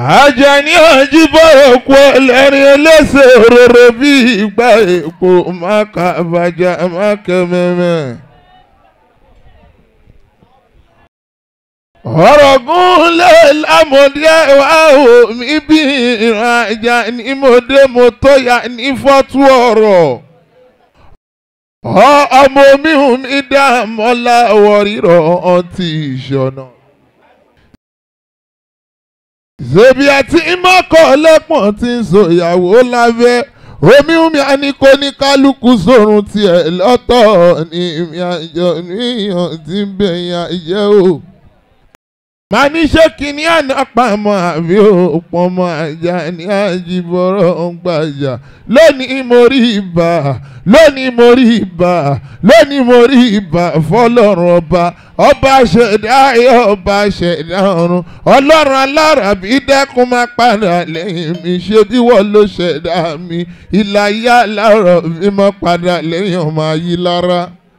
Àjàní Àjíbọ̀rọ̀ kú ẹlẹ́rìn ẹlẹ́sẹ̀ òróró bí ìgbà èpo máka bàjá máka mẹ́mẹ́. ọ̀rọ̀ gúnlẹ̀ lámọ̀dé wá omi bí ìran Àjàní mọ̀dé mo tó yà ní fọ́tú ọ̀rọ̀. ọmọ mi hùn mí dá mọ́lá wọ̀rírọ̀ ọtí ìṣọ̀nà ṣèbí àti mọ́kọ̀ lẹ́pọ̀n tí ń so ìyàwó lábẹ́ omi omi àníkó ní kálukú sórun tiẹ̀ lọ́tọ̀ ní ìmì àjọ níyàn tí ń bẹ̀yìn àjẹ́ o. màá ní ṣé kínní àná pamọ́ àbí òpó ọmọ àjà ní àjìbọ̀rọ̀ ń gbàjà lónìí mo rí ibà lónìí mo rí ibà lónìí mo rí ibà fọlọ́run ọba ọba ṣẹ̀dá ayé ọba ṣẹ̀dá ọ̀run ọlọ́run alárabí dẹ́kun máa padà lẹ́yìn mi ṣe bí wọ́n ló ṣẹ̀dá mi ìlàyé alárọ̀ mi máa padà lẹ́yìn ọmọ ayé lára.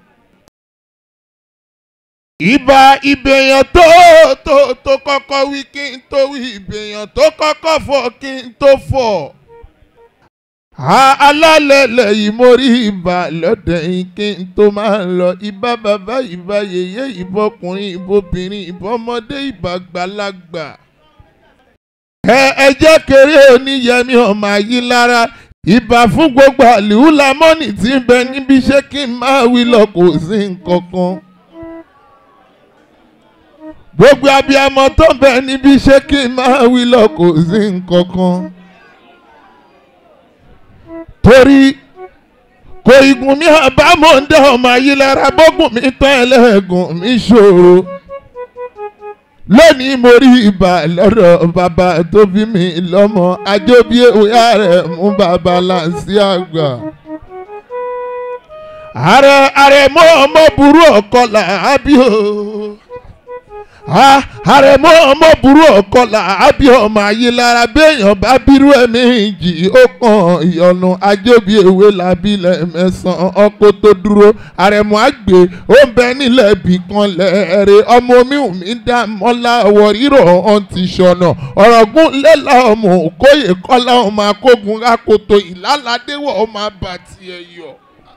ìbà ìbèèyàn tó tó tó kọ́kọ́ wí kí n tó wí ìbèèyàn tó kọ́kọ́ fọ̀ kí n tó fọ̀ alálẹ̀lẹ̀ yìí mo rí ibà lọ́dẹ̀ yìí kí n tó máa lọ ibà bàbá ibà yèyé ìbọkùnrin ìbobìnrin ìbọmọdé ìbàgbàlagbà. ẹ ẹ jẹ́ kéré oníyẹmí ọmọ ayé lára ìbà fún gbogbo àlìhù lamọ́nì tí ń bẹ níbi ṣé kí n máa wí lọ kò sí nǹkan kan. gbogbo abiyamọ tó ń bẹ níbi ṣé kí n máa wí lọ kò sí nǹkan kan torí kò igun mi àbámọ̀ ń dá ọmọ ayé lára bọ́gùn mi tán ẹlẹ́gùn mi ṣòro lónìí mo rí ibà lọ́dọ̀ bàbá tó bí mi lọ́mọ ajóbí òyà rẹ̀ mú bàbá láǹsí àgbà. ààrẹ ààrẹ mọ́ ọmọ burú ọkọ làábí o àrẹ̀mọ́ ọmọ burú ọ̀kọlà àbí ọmọ ayé lára béèyàn bá bírú ẹ̀mí jì ó kàn ìyọnu ajóbi ewé làbílẹ̀ mẹ́sàn-án ọkọ̀ tó dúró àrẹ̀mọ́ àgbè ó ń bẹ nílẹ̀ bì kan lẹ́ẹ̀rẹ́ ọmọ mi ò mí dá mọ́lá ọwọ́ rírọ̀ ọ̀hún ti ṣọ̀nà ọ̀rọ̀gún lẹ́la ọmọ òkóyè kọ́lá ọmọ akógun akoto ìlàládéwọ̀ ọmọ abàtì ẹ̀yọ̀.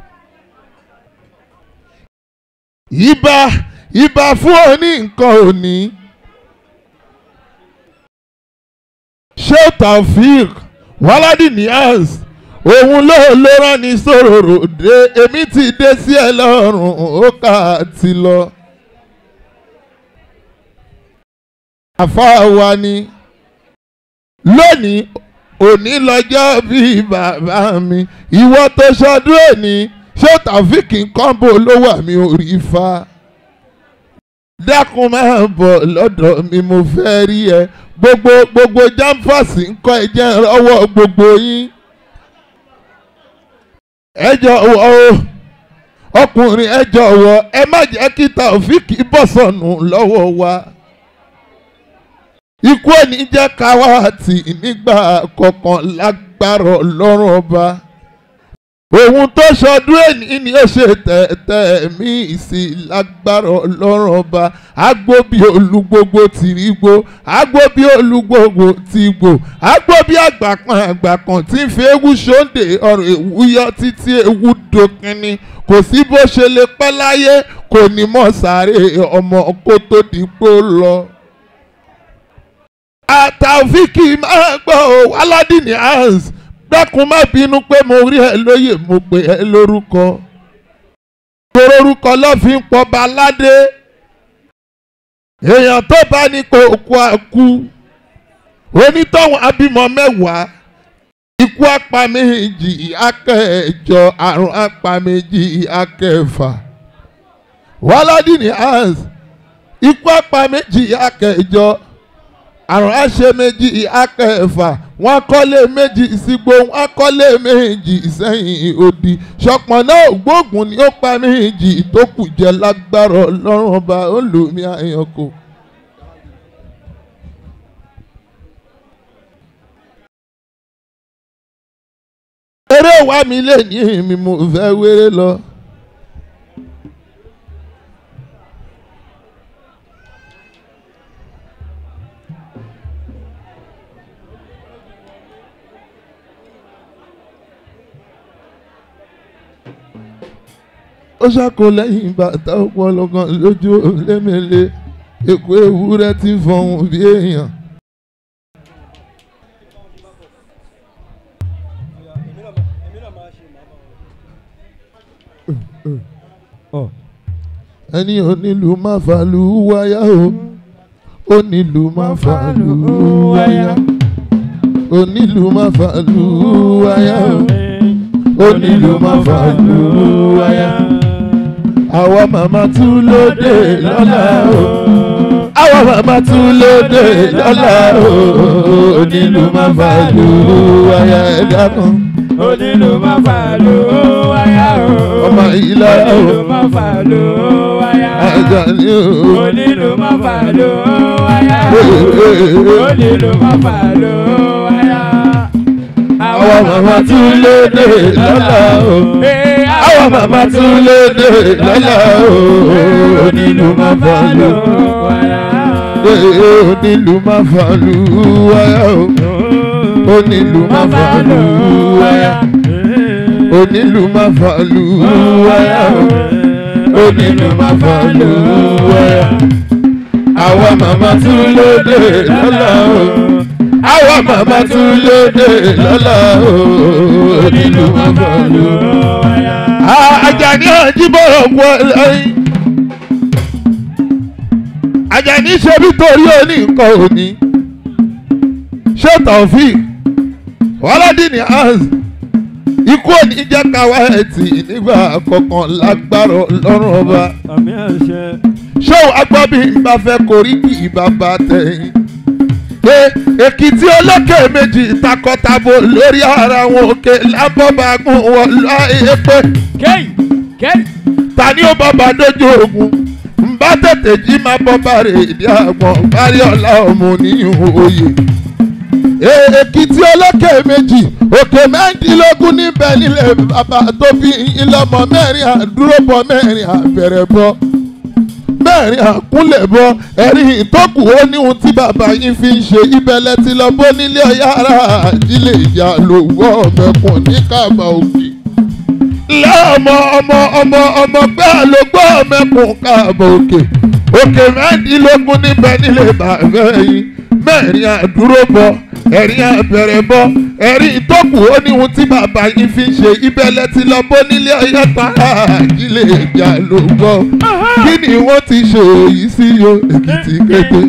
ibà ibà fún òní nǹkan òní. ṣé taofik wàládì niaz òun ló ló rán ní sòròrò dé èmi ti dé sí ẹ lọ́rùn ó kà á ti lọ. àfa wa ni lónìí òní lọ́jọ́ bíi bàbá mi ìwọ tó ṣọdún òní ṣé taofik nǹkan bò ló wà mí ò rí fa dákun máa bọ̀ lọ́dọ̀ mi mo fẹ́ rí ẹ gbogbo gbogbo jáǹfàsì ń kọ́ ẹ jẹ́ ọwọ́ gbogbo yín. ẹ jọ̀wọ́ o ọkùnrin ẹ jọ̀wọ́ ẹ má jẹ́ kí Taofik bọ́ sọnù lọ́wọ́ wa. ikú òní jẹ́ káwáàtì nígbà kọ̀ọ̀kan lágbára ọlọ́run ọba òun tó ṣọdún èní ni ó ṣe tẹ̀tẹ̀ mí sí lágbára ọlọ́run ọba agbóbi olúgbogbo tìrígbó agbóbi olúgbogbo tìgbò agbóbi àgbàkan àgbàkan tí ń fi ewu ṣóńdè ọ̀rọ̀ ewu yọ títí ewu dókínní kò sí bó ṣe lè pẹ́ láyé kò ní mọ̀ sáré ọmọ kó tó dìpọ̀ lọ. àtàwíkì máa gbọ́ aládìní hans dákun má bínú pé mo rí ẹ lóyè mo pè ẹ lórúkọ torórúkọ ló fi ń pọba aládé èèyàn tó bá ní kó kú àkú onítọ̀hún abímọ mẹ́wàá ikú apá méjì akẹ́ẹ̀jọ àrùn apá méjì akẹ́fà wàládìní hans ikú apá méjì akẹ́ẹ̀jọ àrùn àṣẹ méjì akẹ́fà wọ́n kọ́lé méjì sígbó wọ́n kọ́lé méjì sẹ́yìn odi ṣọpọ̀n náà gbóògùn ni ó pa méjì tó kù jẹ́ lágbára ọlọ́run ọba olùmí àyànkò. eré wa mi lè ní mi mo fẹ́ wéré lọ. ó ṣàkó lẹ́yìn bàtà ọpọlọgàn lójú lémele èkó ewúrẹ́ tí ń fọhùn bí èèyàn. ẹni onílù má fàlù wáyà o onílù má fàlù wáyà onílù má fàlù wáyà o onílù má fàlù wáyà àwa màmá tún lóde lọ́la o àwa màmá tún lóde lọ́la o onílù má fàlù wáyà ẹ̀dá kan onílù má fà ló wáyà o. ọmọ ìlà o onílù má fà ló wáyà. ajá ni o onílù má fà ló wáyà o. onílù má fà ló wáyà. àwa màmá tún lóde lọ́la o. Àwọn màmá tún léde lọ́la o, onílù má fàlù. Ee, Onílù má fàlù wáyà o, onílù má fàlù wáyà. Onílù má fàlù wáyà o, onílù má fàlù wáyà. Àwọn màmá tún léde lọ́la o, àwọn màmá tún léde lọ́la o, onílù má fàlù wáyà. Àjàní àjíbọ̀rọ̀ kú ẹlẹ́yìn. Àjàní ṣe bí torí òní nǹkan òní. Ṣé Taofik Wọ́ládìní Hans ikú òní jẹ́ káwá ẹ̀tì nígbà kọ̀ọ̀kan lágbára ọlọ́run ọba. àmì àṣẹ. Ṣé o agbábí bá fẹ́ korí kì í bàbá tẹ̀yìn? Ẹ Èkìtì olókè méjì takọtabo lórí ara wọn òkè lábọ́bàgùn wọn láyé pé kéyì kéyì. ta ni ó bọ́ba dójú ogun ń bá tètè jí máa bọ́ba rè ìdí àgbọ̀n kárí ọ̀la ọmọ oníhun oyè. èkìtì olókè méjì òkè mẹ́rìndínlógún níbẹ̀ nílẹ̀ bàbá tó bí yín lọ́mọ mẹ́rin àdúróbọ mẹ́rin àbẹ̀rẹ̀ bọ mẹ́rin àkúnlẹ̀ bọ ẹ̀rín ìtọ́kù ó níhun tí bàbá yín fi ń ṣe ibẹ̀lẹ̀ tí lọ bó nílé ọ̀yára àjílẹ̀ ìjà lòwọ́ ọ̀mẹ̀kùn ní kàbà òkè lọ́mọ ọmọ ọmọ ọmọ pé àlọ́gbọ́ mẹ́kùn káàbọ̀ òkè òkè mẹ́rìndínlógún níbẹ̀ nílé bàbá yìí mẹ́rin àdúró bọ ẹ̀rin àbẹ̀rẹ̀ bọ ẹ̀rin ìtọ́kù ó ní ohun tí bàbá yìí fi ń ṣe ibẹ̀lẹ̀ ti lọ bó nílé ọyọ́ tààrà àjílẹ̀ ìjà ló gbọ́ kí ni wọ́n ti ṣe èyí sí yo èkìtì kété.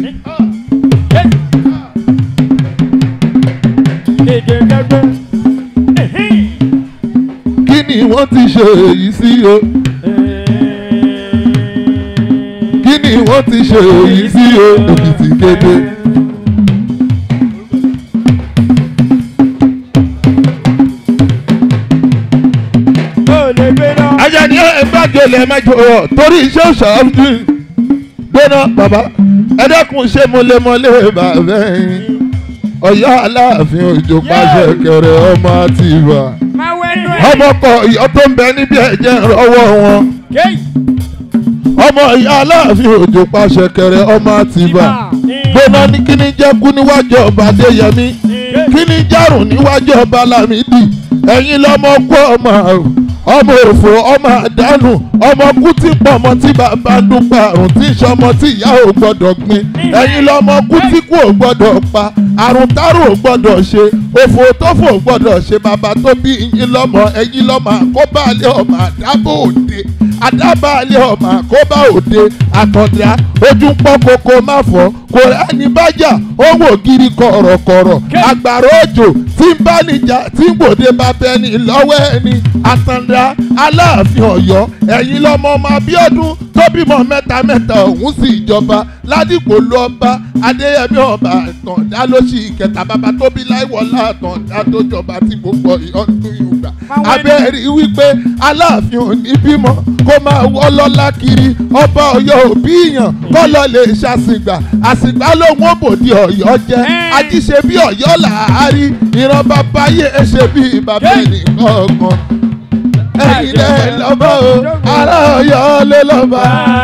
kí ni wọ́n ti ṣe èyí sí yo kí ni wọ́n ti ṣe èyí sí yo èkìtì kété. ó lè gbé náà. Àjàní ẹgbàgẹlẹ mẹjọ ọ torí iṣẹ́ òṣàlùdù gbóná bàbá ẹ dẹ́kun ṣé mo lè mọlé bàbá yín Ọ̀yọ́ Aláàfin Òjó pàṣẹ kẹrẹ ọmọ àti ìwà máa wẹ́nu ẹ̀. ọmọ kọ ìyọ́ tó ń bẹ níbi ẹ̀jẹ̀ rọwọ́ wọn kéyì. ọmọ ìyá Aláàfin Òjó pàṣẹ kẹrẹ ọmọ àti ìwà gbóná ní kíní jẹ́ kú níwájú ọba Adéyẹmí kíní járùn níwájú ọba Lámìdí ẹ̀yin lọ́mọ kú ọmọ àrùn ọmọ òfò ọmọ àdánù ọmọ kú tí pọ̀ ọmọ tí bàbá ń dúpọ̀ àrùn tí ń ṣọmọ tí ìyá ò gbọ́dọ̀ gbin ẹ̀yin lọ́mọ kú tí kú ò gbọ́dọ̀ pa àrùn tárò ò gbọ́dọ̀ ṣe òfò tófò ò gbọ́dọ̀ ṣe bàbá tó bí yín lọ́mọ ẹ̀yin lọ́mọ àkóbálẹ̀ ọmọ àdábò òde àdábàálẹ̀ ọmọ àkóbá òde àtọ̀dá ojú ń pọ́n koko má fọ́ kò rẹ́ni bájà ó wò gírí kọ̀rọ̀kọ̀rọ̀ àgbàrá òjò tí ń bá níjà tí ń gbòde bá bẹni lọ́wọ́ ẹni àtàndá aláàfin ọ̀yọ́ ẹ̀yin lọ́mọ ọmọ abíọ́dún tó bímọ mẹ́ta mẹ́ta òun sì jọba ládìpọ̀ ló ọba adéyẹmí ọba àtàndá ló ṣì kẹta bàbá tó bí láìwọlá àtàndá tó jọba tí gbogbo ọdún yìí gbà abẹ́rẹ́ wípé aláàfin ò ní bímọ kó máa wọ́ lọ́lá kiri ọba ọ̀yọ́ òbí yàn kọ́ lọ lè ṣàṣìgbà àṣìgbà lòun ò bòdì ọ̀yọ́ jẹ́ ajíṣe bí ọ̀yọ́ làárí ìran bàbá yé ṣe bí bàbá ẹnìkan kan ẹ̀yin lẹ́ lọ́bọ̀ o ará ọ̀yọ́ ló lọ́ba.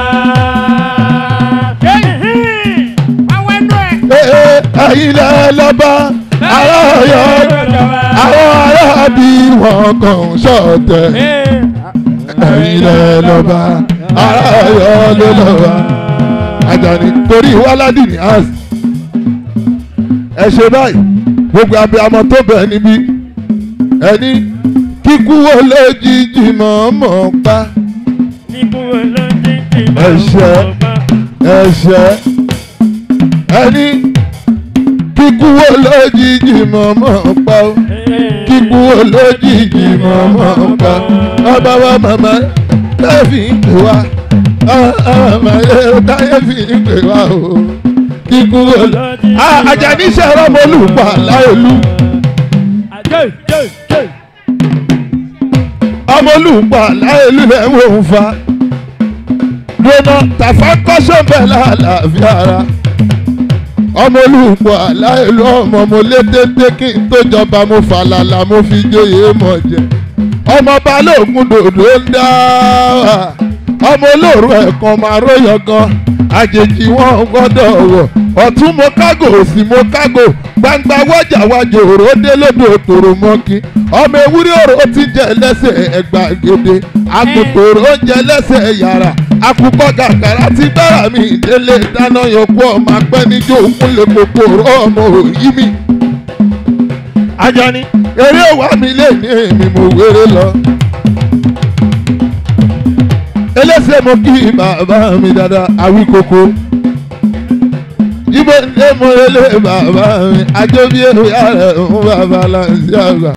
kéyì. máa wẹ́nu ẹ̀. Ee, ẹ̀yin lẹ́ lọ́ba ará ọ̀yọ́ àwọn ará bí wọn kàn ń ṣọ̀tẹ̀ ẹ̀yin lẹ lọ́ba ara Ọ̀yọ́ ló lọ́ba Àjàní torí wáládì ní house ẹ ṣe báyìí gbogbo abiyamọ tó bẹ̀ níbí ẹni kíkú wo lójijì mọ̀ọ́mọ̀ pa ẹ̀ṣẹ̀ ẹ̀ṣẹ̀ ẹni kíkú wo lójijì mọ̀ọ́mọ̀ pa ó kíkú wo lójijì mọ̀ọ́mọ̀ pa ọba wa màmá táyé fi ń pè wá màmá táyé fi ń pè wá o kíkú wo lójijì. Àjàní sẹ́rọ̀ mọ́lùpà láìlú. ọmọlúùpọ̀ aláìlú ẹ̀ wò ń fa lónà tàfà kọ́sọ̀ bẹ́ẹ̀ láàlàáfíà ara ọmọlúùpọ̀ aláìlú ọmọ mo lé téńté kí n tó jọba mo fàlàlà mo fi jóyè mọ̀ jẹ ọmọ balógun dòdò ń dá wà ọmọ olóòrò ẹ̀kan máa róyọ̀ gan àjèjì wọn gbọ́dọ̀ wọ̀ ọ̀tún mo kágò òsì mo kágò gbangba wájà wájà òró dé lódò tòrò mọ́kí ọmọ ewúrẹ́ òró ti jẹ lẹ́sẹ̀ ẹgbàgede àgùntòrò oúnjẹ lẹ́sẹ̀ yàrá àkùkọ gàgàrà ti gbára mi délé dáná yọkú ọmọ apẹ́ níjó òkúnlẹ̀ kòkòrò ọmọ òyí mi. Àjàní eré òwà mi lè ní èmi mo wéré lọ. elése mo kí bàbá mi dáadáa àwí koko ibo ní mo lé bàbá mi àjọbí èrò yàrá òun bàbá láǹsí àgbà.